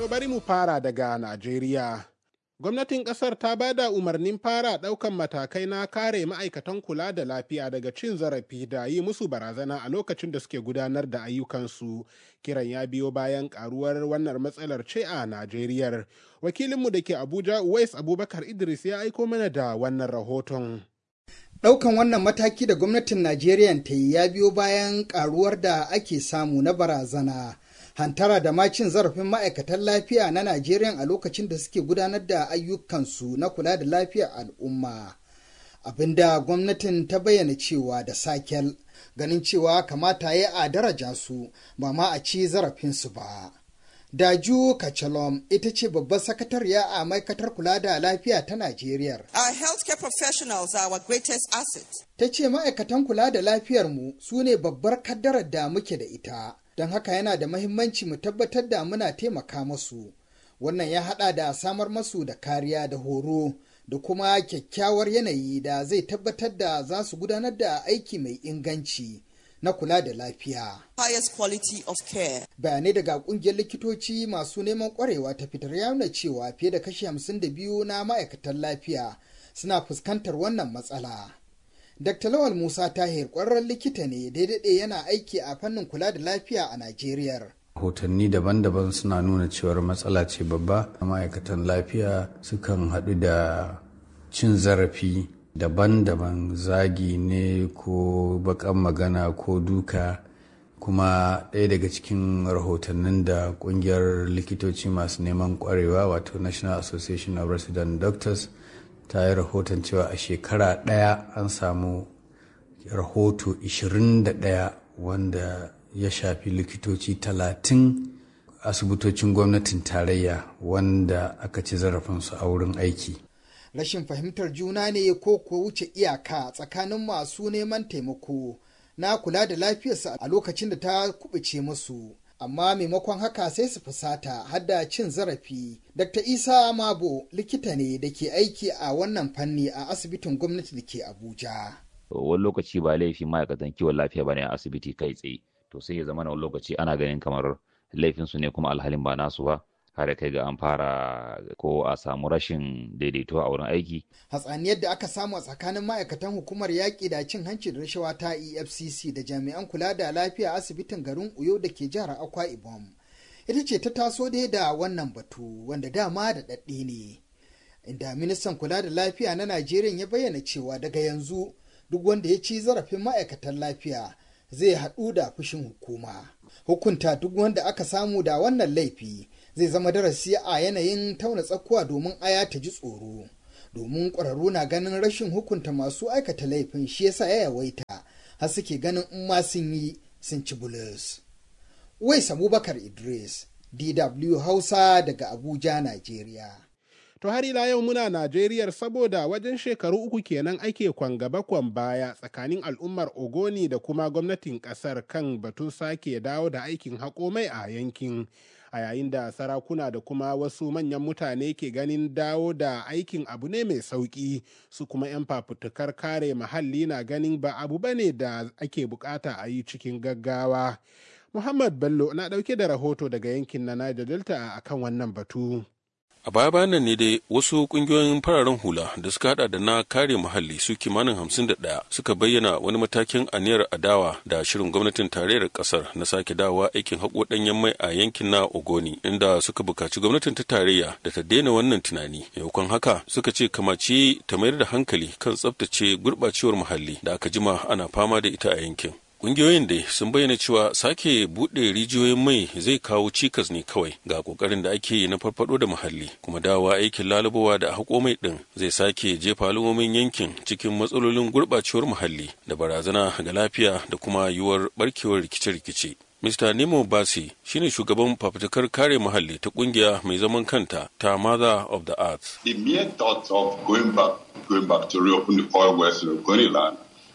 bari mu fara daga Najeriya. Gwamnatin ƙasar ta ba da umarnin fara ɗaukan matakai na kare ma'aikatan kula da lafiya daga cin zarafi da yi musu barazana a lokacin da suke gudanar da ayyukansu. Kiran ya biyo bayan ƙaruwar wannan matsalar ce a Najeriya. Wakilinmu da ke Abuja, Uwais Abubakar Idris ya aiko mana da wannan rahoton. Ɗaukan wannan mataki da gwamnatin Najeriya ta yi ya biyo bayan ƙaruwar da ake samu na barazana. hantara da ma cin zarafin ma'aikatan lafiya na Najeriya a lokacin da suke gudanar da ayyukansu na kula da lafiyar al'umma. Abinda gwamnatin ta bayyana cewa da sakel ganin cewa kamata ya a daraja su ba ma a ci zarafinsu ba. Daju Kachalom ita ce babbar sakatariya a ma'aikatar kula da lafiya ta Najeriya. Our healthcare professionals are our greatest asset. Ta ce ma'aikatan kula da lafiyarmu su ne babbar kaddarar da muke da ita. don haka yana da mahimmanci mu tabbatar da muna taimaka masu wannan ya hada da samar masu da kariya da horo da kuma kyakkyawar yanayi da zai tabbatar da za su gudanar da aiki mai inganci na kula da lafiya. Highest quality of care. Bayanai daga kungiyar likitoci masu neman kwarewa ta fitar ya nuna cewa fiye da kashi 52 na ma'aikatan lafiya suna fuskantar wannan matsala. Dr. Lawal Musa Tahir ƙwararren likita ne daidai yana aiki a fannin kula da lafiya a Najeriya. Hotanni daban-daban suna nuna cewar matsala ce babba ma'aikatan lafiya sukan haɗu da cin zarafi daban-daban zagi ne ko bakan magana ko duka kuma ɗaya daga cikin rahotannin da ƙungiyar likitoci masu neman ƙwarewa wato National Association of Resident Doctors ta yi rahoton cewa a shekara ɗaya an samu rahoto 21 wanda ya shafi likitoci 30 asibitocin gwamnatin tarayya wanda aka ci zarafinsu a wurin aiki. Rashin fahimtar juna ne ko ko wuce iyaka tsakanin masu neman taimako na kula da lafiyarsa a lokacin da ta kubuce musu. amma maimakon haka sai su fusata hadda cin zarafi. Dr. Isa Mabo likita ne da ke aiki a wannan fanni a asibitin gwamnati da ke Abuja. Wani lokaci ba laifi ma'aikatan kiwon lafiya ba ne a asibiti kai tsaye, to sai ya zama wani lokaci ana ganin kamar laifinsu ne kuma alhalin ba nasu ba. har kai ga an fara ko a samu rashin daidaito a wurin aiki. Hatsaniyar da aka samu a tsakanin ma'aikatan hukumar yaƙi da cin hanci da rashawa ta EFCC da jami'an kula da lafiya asibitin garin Uyo da ke jihar Akwa Ibom. Ita ce ta taso dai da wannan batu wanda dama da ɗaɗɗe ne. Inda ministan kula da lafiya na Najeriya ya bayyana cewa daga yanzu duk wanda ya ci zarafin ma'aikatan lafiya zai haɗu da fushin hukuma. Hukunta duk wanda aka samu da wannan laifi zai zama darasi a yanayin tauna tsakuwa domin aya ta ji tsoro domin ƙwararru na ganin rashin hukunta masu aikata laifin shi yasa ya yawaita har suke ganin in ma sun yi sun ci bulus. Wais Abubakar Idris, DW Hausa daga Abuja, Najeriya. To har ila yau muna Najeriya saboda wajen shekaru uku kenan ake kwan gaba kwan baya tsakanin al'ummar Ogoni da kuma gwamnatin kasar kan batun sake dawo da aikin haƙo mai a yankin. a yayin da sarakuna da kuma wasu manyan mutane ke ganin dawo da aikin abu ne mai sauƙi su kuma 'yan fafutukar kare muhalli na ganin ba abu bane da ake bukata a yi cikin gaggawa muhammad bello na ɗauke da rahoto daga yankin na niger delta a kan wannan batu a baya bayan nan ne dai wasu kungiyoyin fararen hula da suka hada da na kare muhalli su kimanin hamsin da ɗaya suka bayyana wani matakin aniyar adawa da shirin gwamnatin tarayyar kasar na sake dawowa aikin haƙo ɗanyen mai a yankin na ogoni inda suka buƙaci gwamnatin ta tarayya da ta daina wannan tunani maimakon haka suka ce kamace ta mayar da hankali kan tsabtace gurɓacewar muhalli da aka jima ana fama da ita a yankin Ƙungiyoyin dai sun bayyana cewa sake buɗe rijiyoyin mai zai kawo cikas ne kawai ga ƙoƙarin da ake yi na farfaɗo da muhalli kuma dawa aikin lalubawa da haƙo mai ɗin zai sake jefa al'ummomin yankin cikin matsalolin gurɓacewar muhalli da barazana ga lafiya da kuma yiwuwar ɓarkewar rikice-rikice. Mr. Nemo Basi shine shugaban fafutukar kare muhalli ta kungiya mai zaman kanta ta Mother of the Earth. The mere thought of going back, going back to reopen the oil wells in Ogoniland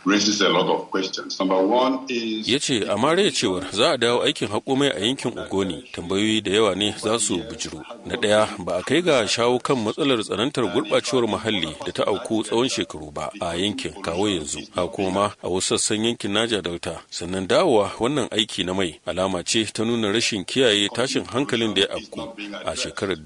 raises a lot of questions. Number one is ya ce a mara cewar za a dawo aikin haƙo mai a yankin ogoni tambayoyi da yawa ne za su bijiru na ɗaya ba a kai ga shawo kan matsalar tsanantar gurɓacewar muhalli da ta auku tsawon shekaru ba a yankin kawo yanzu a kuma a wasu sassan yankin naja delta sannan dawowa wannan aiki na mai alama ce ta nuna rashin kiyaye tashin hankalin da ya afku a shekarar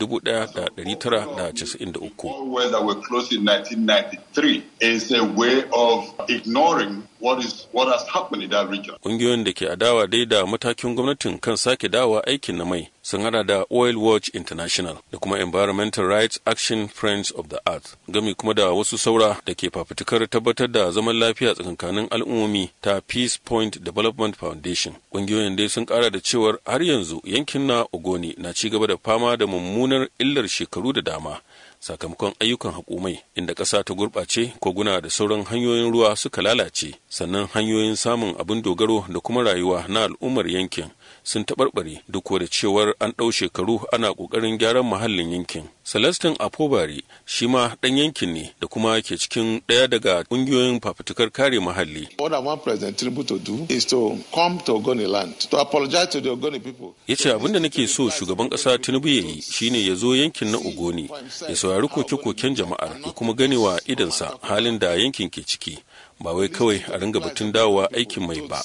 1993 wells that were closed in 1993 is a way of ignoring what is what has happened in that region. Ƙungiyoyin da ke adawa dai da matakin gwamnatin kan sake dawa aikin na mai sun hada da Oil Watch International da kuma Environmental Rights Action Friends of the Earth gami kuma da wasu saura da ke fafutukar tabbatar da zaman lafiya tsakankanin al'ummomi ta Peace Point Development Foundation. Ƙungiyoyin dai sun kara da cewar har yanzu yankin na Ogoni na ci gaba da fama da mummunar illar shekaru da dama. sakamakon ayyukan haƙumai inda ƙasa ta gurɓace koguna da sauran hanyoyin ruwa suka lalace sannan hanyoyin samun abin dogaro da kuma rayuwa na al'ummar yankin sun taɓarɓare duk da cewar an ɗau shekaru ana ƙoƙarin gyaran muhallin yankin celestin apobari shi ma ɗan yankin ne da kuma ke cikin ɗaya daga ƙungiyoyin fafutukar kare muhalli What I want President Tinubu to do is to come to Ogoni land to apologize to the Ogoni people. ya ce abin da nake so shugaban ƙasa tinubu ya yi shine ya zo yankin na ogoni ya saurari koke-koken jama'ar ya kuma ganewa idansa halin da yankin ke ciki ba wai kawai a ringa batun dawowa aikin mai ba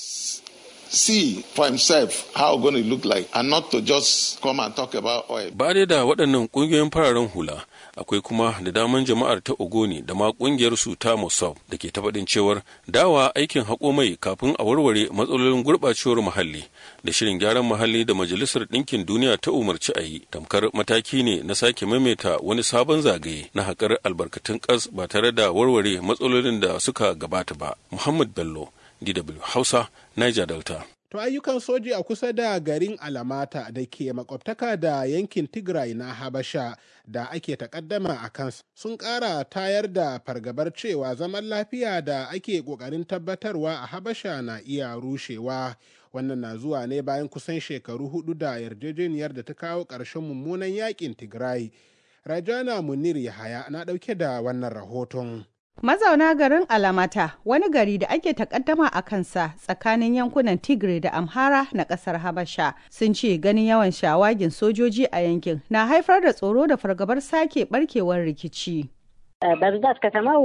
See for himself how Ogoni look like and not to just come and talk about oil. ba dai da waɗannan ƙungiyoyin fararen hula akwai kuma da daman jama'ar ta ogoni da ma ƙungiyar su ta mossad da ke tafaɗin cewar dawa aikin haƙo mai kafin a warware matsalolin gurɓacewar muhalli da shirin gyaran muhalli da majalisar ɗinkin duniya ta umarci a yi tamkar mataki ne na sake maimaita wani sabon zagaye na haƙar albarkatun ƙas ba tare da warware matsalolin da suka gabata ba muhammad bello dw hausa niger delta To ayyukan soji a kusa da garin Alamata da ke makwabtaka da yankin Tigray na Habasha da ake takaddama a kansu sun ƙara tayar da fargabar cewa zaman lafiya da ake ƙoƙarin tabbatarwa a Habasha na iya rushewa. Wannan na zuwa ne bayan kusan shekaru hudu da yarjejeniyar da ta kawo ƙarshen mummunan yakin Tigray. Rajana Munir Yahaya na ɗauke da wannan rahoton. Mazauna garin Alamata wani gari da ake takaddama a kansa tsakanin yankunan Tigray da Amhara na kasar Habasha sun ce ganin yawan shawagin sojoji a yankin na haifar da tsoro da fargabar sake barkewar rikici. በብዛት ከተማው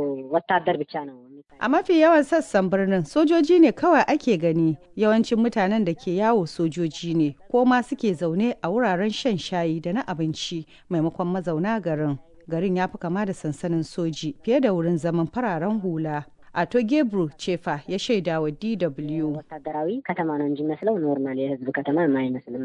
ወታደር ብቻ ነው። A mafi yawan sassan birnin sojoji ne kawai ake gani yawancin mutanen da ke yawo sojoji ne ko ma suke zaune a wuraren shan shayi da na abinci maimakon mazauna garin. garin ya fi kama da sansanin soji fiye da wurin zaman fararen hula. Ato Gebru Cefa ya shaida wa DW. ወታደራዊ ከተማ ነው እንጂ መስለው ኖርማል የህዝብ ከተማ የማይመስልም።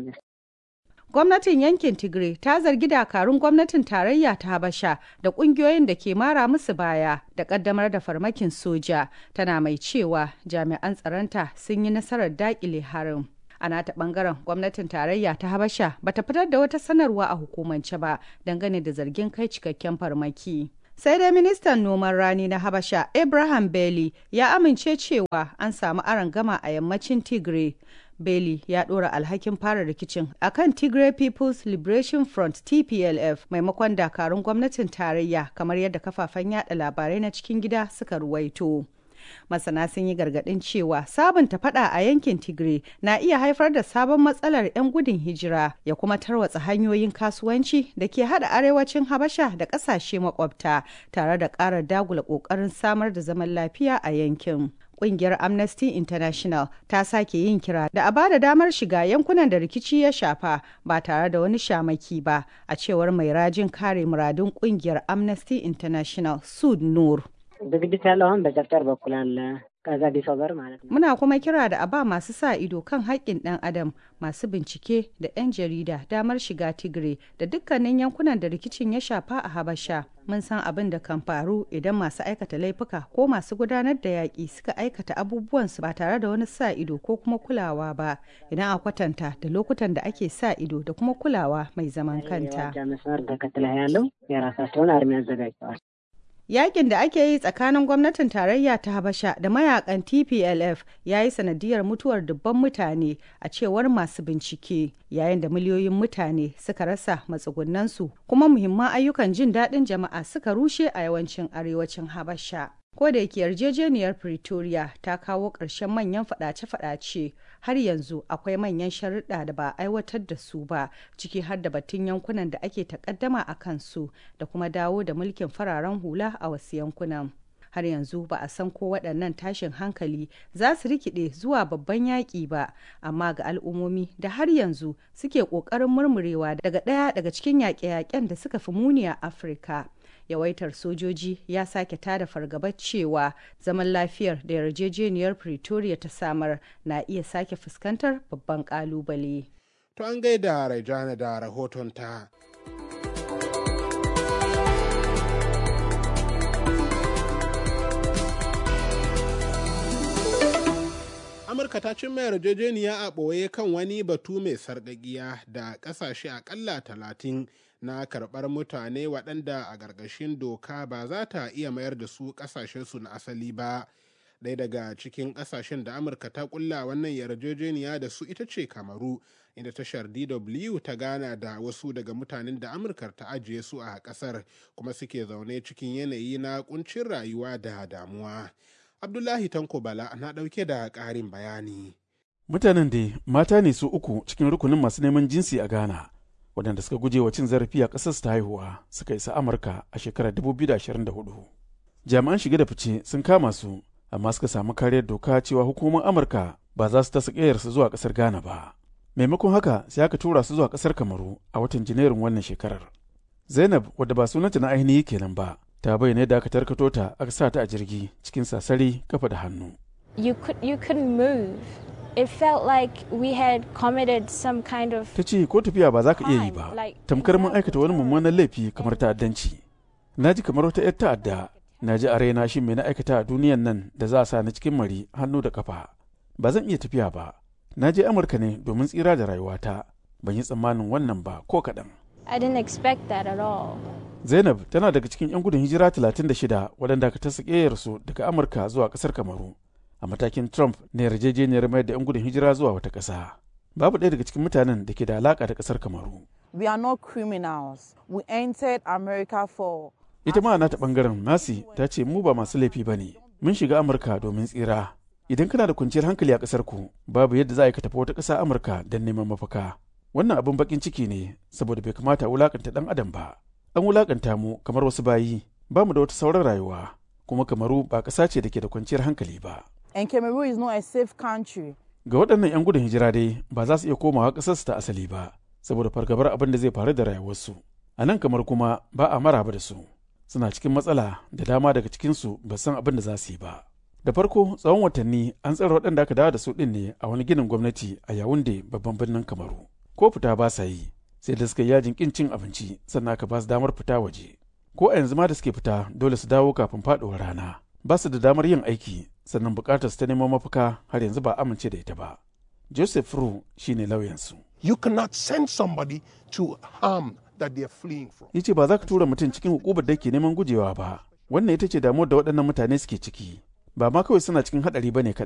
Gwamnatin yankin Tigray ta zargi dakarun gwamnatin tarayya ta Habasha da kungiyoyin da ke mara musu baya da kaddamar da farmakin soja tana mai cewa jami'an tsaronta sun yi nasarar dakile harin. a nata bangaren gwamnatin tarayya ta habasha bata fitar da wata sanarwa a hukumance ba dangane da zargin kai cikakken farmaki sai dai ministan noman rani na habasha abraham bailey ya amince cewa an samu gama a yammacin tigray Bailey ya ɗora alhakin fara rikicin akan Tigray People's Liberation Front TPLF maimakon dakarun gwamnatin tarayya kamar yadda kafafen yada labarai na cikin gida suka ruwaito. masana sun yi gargadin cewa sabunta fada a yankin tigray na iya haifar da sabon matsalar 'yan gudun hijira ya kuma tarwatsa hanyoyin kasuwanci da ke hada arewacin habasha da kasashe makwabta tare da ƙara dagula ƙoƙarin samar da zaman lafiya a yankin kungiyar amnesty international ta sake yin kira da a ba da damar shiga yankunan da rikici ya shafa ba tare da wani shamaki ba a cewar mai rajin kare muradun kungiyar amnesty international sud nur ዝግጅት ያለው አሁን በጨፍጨር በኩል አለ ከዛ ዲሶበር ማለት ነው። Muna kuma kira da a ba masu sa ido kan haƙƙin ɗan adam masu bincike da 'yan jarida damar shiga tigre da dukkanin yankunan da rikicin ya shafa a Habasha. Mun san abin da kan faru idan masu aikata laifuka ko masu gudanar da yaƙi suka aikata abubuwansu ba tare da wani sa ido ko kuma kulawa ba idan a kwatanta da lokutan da ake sa ido da kuma kulawa mai zaman kanta. የዋጃ መስመር ተከትለው ያለው የራሳቸውን አርሚ አዘጋጅተዋል። Yakin da ake yi tsakanin gwamnatin tarayya ta Habasha da mayakan TPLF ya yi sanadiyar mutuwar dubban mutane a cewar masu bincike yayin da miliyoyin mutane suka rasa matsugunansu kuma muhimman ayyukan jin daɗin jama'a suka rushe a yawancin arewacin Habasha. ko da yake yarjejeniyar pretoria ta kawo ƙarshen manyan faɗace-faɗace har yanzu akwai manyan sharuɗa da ba a aiwatar da su ba ciki har da batun yankunan da ake takaddama a kansu da kuma dawo da mulkin fararen hula a wasu yankunan har yanzu ba a san ko waɗannan tashin hankali za su rikide zuwa babban yaƙi ba amma ga al'ummomi da har yanzu suke ƙoƙarin murmurewa daga ɗaya daga cikin yaƙe-yaƙen da suka fi muni a afirka yawaitar sojoji ya sake tada fargabar cewa zaman lafiyar da yarjejeniyar pretoria ta samar na iya sake fuskantar babban kalubale. to an gaida raijana da rahoton ta amurka ta cimma yarjejeniya a ɓoye kan wani batu mai sarƙaƙiya da ƙasashe aƙalla talatin na karɓar mutane waɗanda a ƙarƙashin doka ba za ta iya mayar da su ƙasashensu na asali ba ɗaya daga cikin ƙasashen da amurka ta ƙulla wannan yarjejeniya da su ita ce kamaru inda tashar dw ta gana da wasu daga mutanen da amurka ta ajiye su a ƙasar kuma suke zaune cikin yanayi na ƙuncin rayuwa da damuwa abdullahi tanko bala na ɗauke da ƙarin bayani mutanen da mata ne su uku cikin rukunin masu neman jinsi a ghana waɗanda suka guje wa cin zarafi a ƙasar ta haihuwa suka isa amurka a shekarar 2024 jami'an shige da fice sun kama su amma suka samu kariyar doka cewa hukumomin amurka ba za su tasa ƙeyarsu zuwa ƙasar ghana ba maimakon haka sai aka tura su zuwa ƙasar kamaru a watan janairun wannan shekarar zainab wadda ba sunanta na ainihi kenan ba ta bayyana yadda aka tarkato ta aka sa ta a jirgi cikin sasari kafa da hannu you could you couldn't move it felt like we had committed some kind of ta ce ko tafiya ba za ka iya yi ba tamkar mun aikata wani mummunan laifi kamar ta'addanci na ji kamar wata 'yar ta'adda na ji a raina shi mai na aikata a duniyan nan da za a sa ni cikin mari hannu da kafa ba zan iya tafiya ba na je amurka ne domin tsira da rayuwata ban yi tsammanin wannan ba ko kaɗan I didn't expect that at all. zainab tana daga cikin 'yan gudun hijira 36 waɗanda aka tasa su daga amurka zuwa ƙasar kamaru a matakin trump na yarjejeniyar mayar da 'yan gudun hijira zuwa wata ƙasa babu ɗaya daga cikin mutanen da ke da alaƙa da ƙasar kamaru We are not criminals. We entered America for ita ma nata ɓangaren nasi ta ce mu ba masu laifi ba ne mun shiga amurka domin tsira idan kana da kwanciyar hankali a ƙasar ku babu yadda za a ka tafi wata ƙasa amurka don neman mafaka wannan abin bakin ciki ne saboda bai kamata a wulakanta ɗan adam ba an wulakanta mu kamar wasu bayi ba mu da wata sauran rayuwa kuma kamaru ba ƙasa ce da ke da kwanciyar hankali ba and Cameroon is not a safe country. ga waɗannan 'yan gudun hijira dai ba za su iya komawa ƙasarsu ta asali ba saboda fargabar abin da zai faru da rayuwarsu a nan kamar kuma ba a maraba da su suna cikin matsala da dama daga cikinsu ba san abin da za su yi ba da farko tsawon watanni an tsara waɗanda aka dawo da su ɗin ne a wani ginin gwamnati a yawunde babban birnin kamaru ko fita ba sa yi sai da suka yajin kin cin abinci sannan aka ba su damar fita waje ko a yanzu ma da suke fita dole su dawo kafin faɗuwar rana ba su da damar yin aiki sannan bukatar su ta neman mafaka har yanzu ba amince da ita ba joseph ru shine lauyansu You cannot send somebody to harm that they are fleeing from. ya ce ba za ka tura mutum cikin hukumar da ke neman gujewa ba wannan ita ce damuwar da waɗannan mutane suke ciki ba ma kawai suna cikin haɗari ba ne